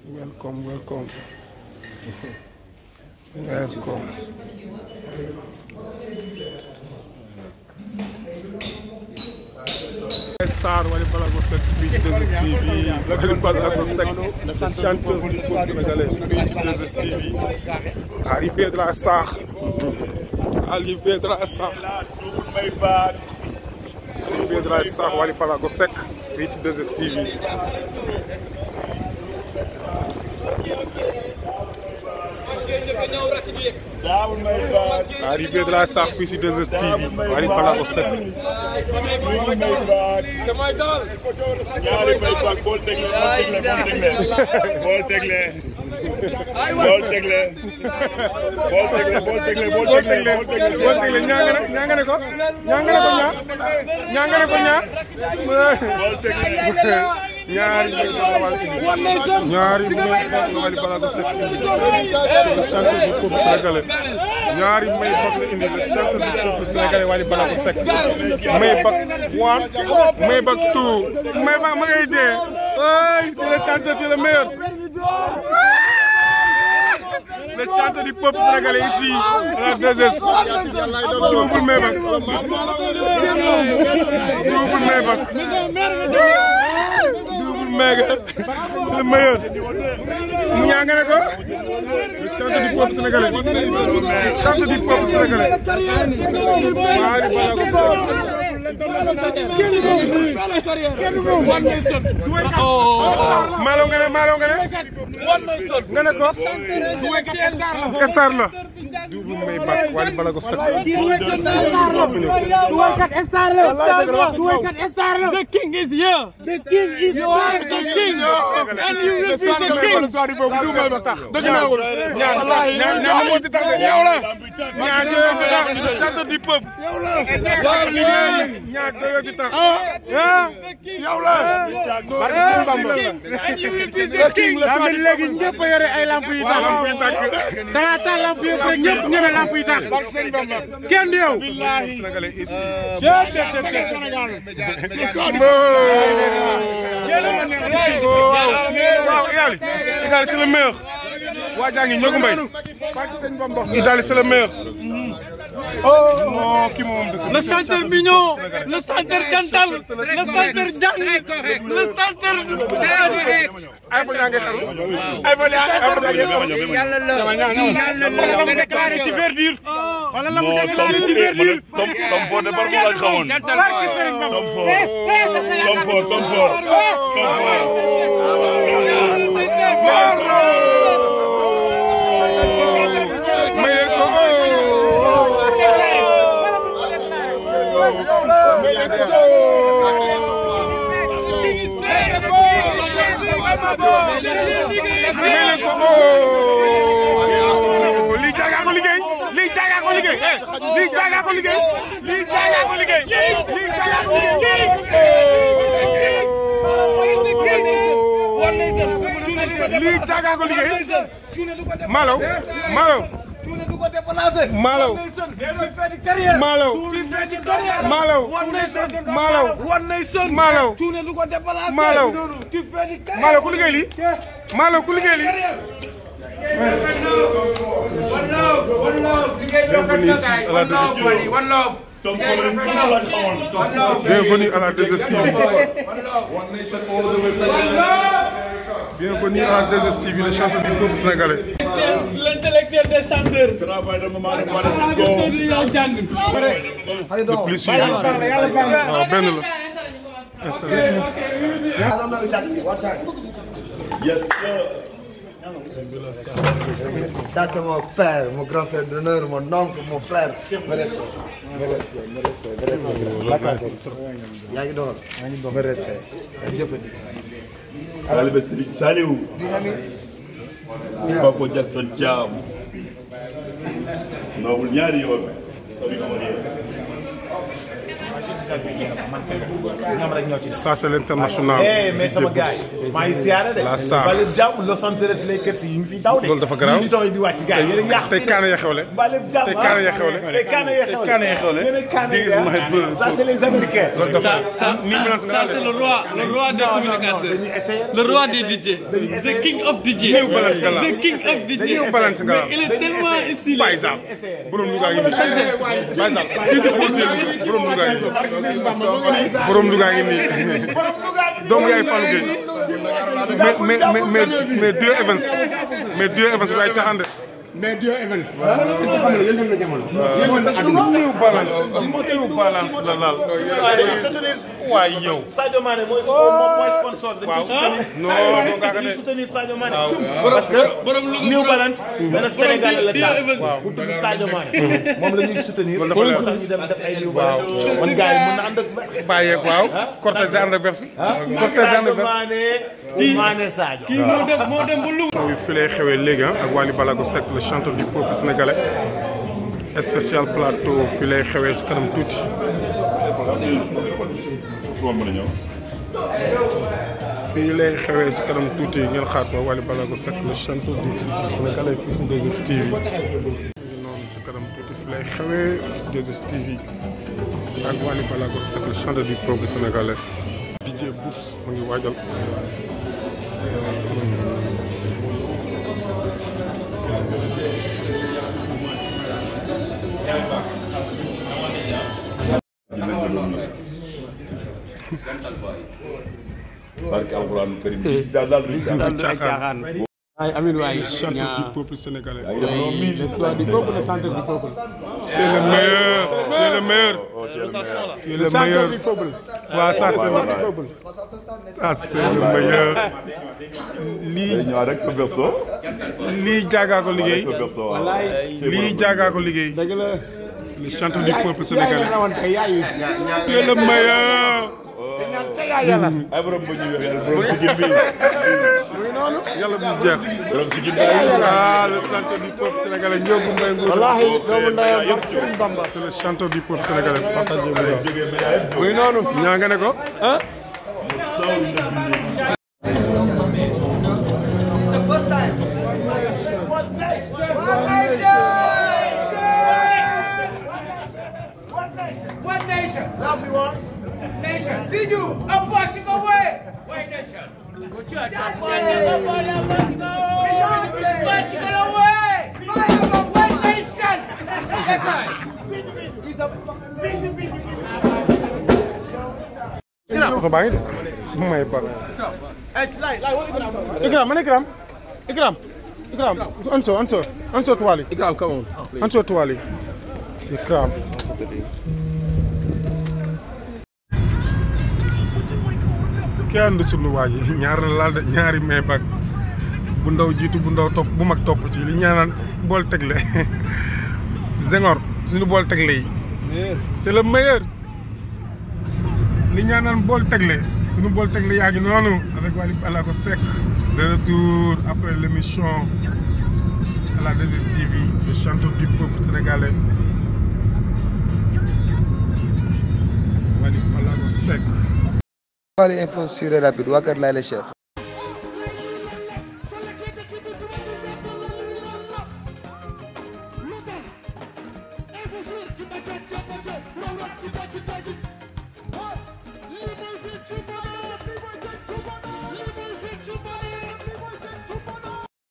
welcome welcome welcome Sarr Wally Ballago Seck fii ci 2STV Wally Ballago Seck le chanteur du peuple sénégalais fii ci 2STV arrivé de la Sarr arrivé de la Sarr arrivé de la Sarr Wally Ballago Seck fii ci 2STV arrivé de la Sarr fii ci 2STV Wally Ballago Seck ñaari bay sax bool tegle bool tegle bool tegle bool tegle bool tegle bool boo tegle tegle bool boo tegle tegle ñaanga ne ñaanga ne ko ñaanga ne ko ñaar ñaanga ne ko ñaar bool tegle ñaari mbir la Wally indi ñaari mbir la Wally Ballago Seck indi c'est le chanteur du peuple sénégalais ñaari may bak la indi le chanteur du peuple sénégalais Wally Ballago Seck may bak one may bak two may bak ma ngay dee ay c'est le chanteur c'est le meilleur le chanteur du peuple sénégalais ici à la 2S double may bak double may bak double méga c'est le meilleur mu ñaanga ne ko le chanteur du peuple sénégalais le chanteur du peuple sénégalais Wally Ballago Seck maalo nga ne maalo nga ne nga ne ko estar la double may bak Wally Ballago Seck The king is here. The king is You are the king. And you will be the king. dëgg naa ko ñaar ñaar ñaar moo ci tax de yow la ñaar ñoo ci tax chanteur du peuple ñaar ñoo ci tax ah yow la barke Sëñ Bamba And you will be the king. daa mel léegi ñëpp a yore ay lamp yu tax da nga taal lamp yëpp rek ñëpp ñeme lamp yi tax kenn du yow sénégalais ici waaw Idaly Idaly c'est le meilleur waa jaa ngi ñogu mbay Idaly c'est le meilleur oh kii moom dëkk Le chanteur mignon, le chanteur jantal, le chanteur jàng, le chanteur ay fa ñaa ngay xaru ay fa ñaa ngay xaru yàlla la yàlla la mu déclaré ci verdure. Wala la mu non déclaré ci tom verdure. tom tom fort de par lañ xamoon Jantal tom fort tom fort tom fort tom fort mayel ko mayel ko mayel ko lii jaaga ko liggéey lii jaaga ko liggéey eh lii jaaga ko liggéey lii jaaga ko liggéey lii jaaga ko liggéey lii jaaga ko liggéey Malaw Malaw Malaw Malaw Malaw Malaw Malaw Malaw Malaw ku liggéey lii Malaw ku liggéey lii tom fort de par lañ xamoon Bienvenue à la 2STV. Bienvenue à la 2STV, le chanteur du peuple sénégalais. L'intellectuel des chanteurs. travail de maman de Malick Sow Le plus suivi. waaw benn la. Installé. yes sir Ça, c'est mon père, mon grand frère d'honneur, mon oncle, mon frère. Me respect, me respect, me respect, me respect. yaa ngi doon me respect. jëppati. taalibe Serigne Saliou Di nga ni Papa Jackson Thiam noobul ñaari yoon comme ni ko waxee capital bi ñu man seen ñoom rek ñoo ci des. ça c'est l'international. eh mais sama gars yi maa ngi siyaare de. La Sarr. Mbalib Jàmm Los Angeles Lakers yi ñu fi daw de. Loolu dafa garaaw. ñu yi di wàcc gars yi yéen a ngi yàq. tey kaana ya xewle. Mbalib Jàmm tey kaana ya xewle. tey kaana ya xewle. kaana ya xewle. yéen a kaana This is ya my brother. ça c'est les américains. loolu dafa Ça, ni mu naan ça c'est le roi, le roi des communicateurs. dañuy essayer Le roi des DJ. The king of DJ. New Balance nga la. The king of DJ. New Balance nga la. Mais il est tellement stylé. Baye Sall borom Louga ngi nii Baye Sall kii di posé borom Louga ngi nii borom Louga ngi nii doomu yaay Fallou Gueye mais mais mais mais Dio Evans mais Dio Evans waaye caaxaan de mais Dio Evans. dafa xam ne yëngal na jamono. yëngal na àdduna. New Balance New Balance la laal waaye yow Sadio Mané mooy moom mooy sponsor. dañuy waaw soutenir non non kaaga dañuy de soutenir Sadio Mané. waaw parce que borom Louga New borom- Balance. benn Sénégal la Dio taal Evans. waaw bu tudd Sadio Mané. moom la ñuy soutenir. Loolu dafa loolu leer. tax ñu dem def ay New Balance. man gars yi mën na ànd ak. bàyyeeg waaw cortège ànd ak verse cortège ànd ak Sadio verse Mané. Mané Sadio. Kii moo dem moo dem ba Louga. wi fi lay xewee léegi ah ak Wally Ballago Seck le chanteur du peuple sénégalais spécial plateau fi lay xewee si kanam tuuti fu ma mën a ñëw. fii lay xewee si kanam tuuti ngeen xaar ko Wally Ballago Seck le chanteur du peuple sénégalais fii si 2STV ngi noonu si kanam tuuti fi lay xewee si 2STV ak Wally Ballago Seck le chanteur du peuple sénégalais DJ Boubs mu ngi waajal barke alxuraan karim si daal daal duñ caaxaan. caaxaan ay Amin waay. chanteur du peuple sénégalais le soir du peuple, le centre du peuple. c'est le meilleur c'est le meilleur tu es le meilleur du peuple. waaw ça c'est le peuple. ça c'est le meilleur lii day ñëwaat rek ko berso. lii jaagaa ko liggéey ko berso waaw. lii jaagaa ko liggéey dëgg la. le chanteur du peuple yaay sénégalais la rawante yaay. tu es le meilleur ay borom bu ñu weexee borom si gin bi. yàlla bu jeex borom si gin bi. ah le chanteur du peuple sénégalais Ndiogou Mbaye Ngour wallaahi doomu ndeyam barke Serigne Bamba. c'est le chanteur du peuple sénégalais partagez vous jógee ba yaay. muy noonu. ñaa nga ne ko One nation. Love you one. Nation. See you. A boxing away. One nation. Good church. Boxing away. One nation. That's right. He's a big, big, ko baa ngi de mu may ba Ikram man Ikram Ikram Ikram anso anso anso tuwali Ikram, come on. anso tuwali Ikram kenn du sunu waa ji ñaar la laal de ñaari may bag bu ndaw jiitu bu ndaw topp bu mag topp ci li ñaanaan bool tegle Senghor suñu bool tegle yi c'est le meilleur li ñaanaan bool tegle suñu bool tegle yaa ngi noonu avec Wally Ballago Seck de retour après l'émission à la 2STV le chanteur du peuple sénégalais Wally Ballago Seck Wally info sur rapide waa kër Laye la chef Info sur ki ba ca ca ba ca